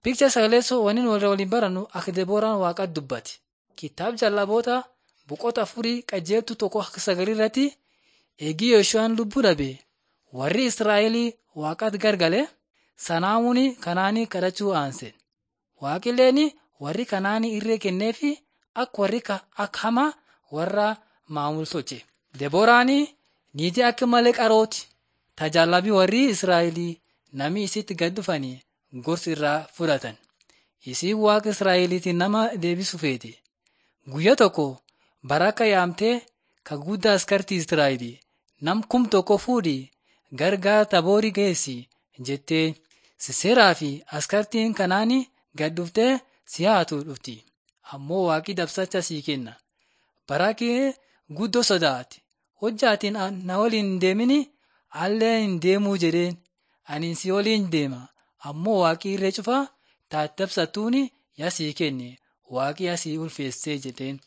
Piikcha sagaleessoo waniin walirra waliin barannu akka Debooraan waaqatti dubbate. Kitaaba jallaboota boqota afurii qajeeltu tokko akka sagalii irratti eegii Yeeshuu'aan lubbuu dhabe warri Israa'elii waaqatti gargale sanaamuun kanaanii kadhachuu aanse. Waaqilleen warri kanaanii irree kenneefi akka warri akka hamaa warra maamul tolche. Debooraan niitii akka malee qarooti. Tajaajilabii warri Israa'elii namni isitti gad dhufanii gorsi irraa fudhatan. Isiin waaqa Israa'eliitiin nama deebisuu feete. Guyyaa tokko baraka yaamtee ka guddaa askartii Israa'elii nam kum tokko fuudhii gargaara taboorii geessi jettee Siseeraa fi askartiin kanaanii gad dhuftee si haatu dhufti. Ammoo waaqi dabsacha sii kenna. Barakee guddoo sodaate. Hojjaatiin na waliin hin deemini allee hin deemuu jedheen ani si waliin deema. Ammoo waaqi irree cufaa taate dabsattuuni yaa sii kenne waaqi yaa sii ulfeessee jedheen.